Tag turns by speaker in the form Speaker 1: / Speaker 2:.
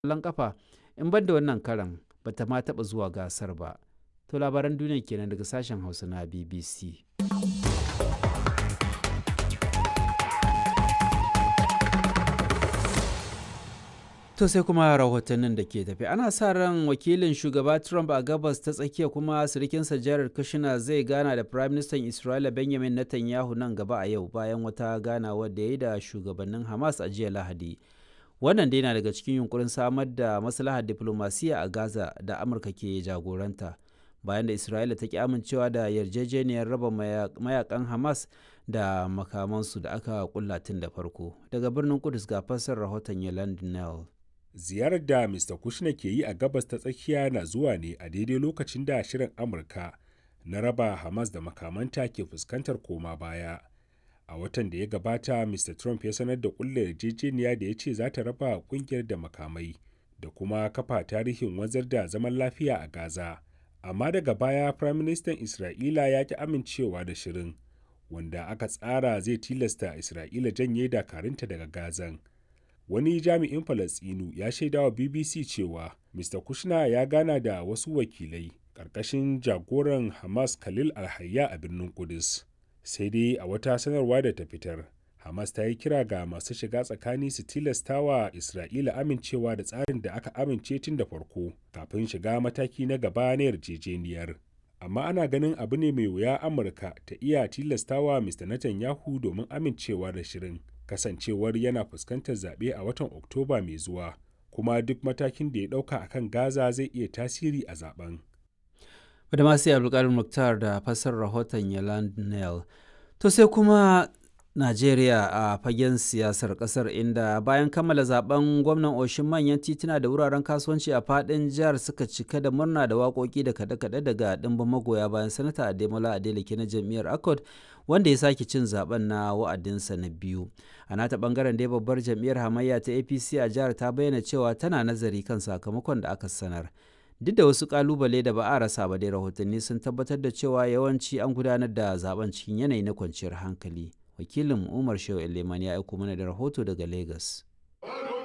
Speaker 1: ƙwallon ƙafa in ban da wannan karan ba ta ma taɓa zuwa gasar ba. To labaran duniya kenan daga sashen Hausa na BBC. To sai kuma rahotannin da ke tafi ana sa ran wakilin shugaba Trump a gabas ta tsakiya kuma sirikinsa Jared Kushner zai gana da Prime Minister Isra'ila Benjamin Netanyahu nan gaba a yau bayan wata ganawa da ya yi da shugabannin Hamas a jiya Lahadi. Wannan dai na daga cikin yunkurin samar da maslahar diplomasiya a Gaza da Amurka ke jagoranta. Bayan da Isra'ila ta ki amincewa da yarjejeniyar raba mayakan Hamas da makamansu da aka kulla tun da farko. Daga birnin Kudus ga fassar rahoton Yolande Nell.
Speaker 2: ziyarar da Mr. Kushner ke yi a gabas ta tsakiya na zuwa ne a daidai lokacin da shirin Amurka na raba Hamas da makamanta ke fuskantar koma baya. A watan da ya gabata, Mr. Trump ya sanar da kulle yarjejeniya da ya ce za ta raba kungiyar da makamai da kuma kafa tarihin wanzar da zaman lafiya a Gaza. Amma daga baya, Prime Minister Isra'ila ya ki amincewa da shirin, wanda aka tsara zai tilasta Isra'ila janye dakarunta daga Gazan. wani jami'in Falasɗinu ya shaidawa BBC cewa Mr. Kushner ya gana da wasu wakilai ƙarƙashin jagoran Hamas Khalil Alhayya a birnin Kudus. Sai dai a wata sanarwa da ta fitar, Hamas ta yi kira ga masu shiga tsakani su tilastawa Isra'ila amincewa da tsarin da aka amince tun da farko kafin shiga mataki na gaba na yarjejeniyar. Amma ana ganin abu ne mai wuya Amurka ta iya tilastawa Mr. Netanyahu domin amincewa da shirin. kasancewar yana fuskantar zaɓe a watan Oktoba mai zuwa, kuma duk matakin da ya ɗauka a kan Gaza zai iya tasiri a zaben.
Speaker 1: Badamasi Abdulkarim Muktar da fasar rahoton Yaland Nel. To sai kuma Najeriya a fagen siyasar kasar inda bayan kammala zaben gwamnan oshin manyan tituna da wuraren kasuwanci a fadin jihar suka cika da murna da waƙoƙi da kaɗe-kaɗe daga ɗimbin magoya bayan sanata Ademola Adeleke na jam'iyyar Accord wanda ya sake cin zaben na wa'adinsa na biyu. A nata bangaren dai babbar jam'iyyar hamayya ta APC a jihar ta bayyana cewa tana nazari kan sakamakon da aka sanar. Duk da wasu kalubale da ba a rasa ba dai rahotanni sun tabbatar da cewa yawanci an gudanar da zaben cikin yanayi na kwanciyar hankali. wakilin umar shehu eleman ya aiko mana da rahoto daga lagos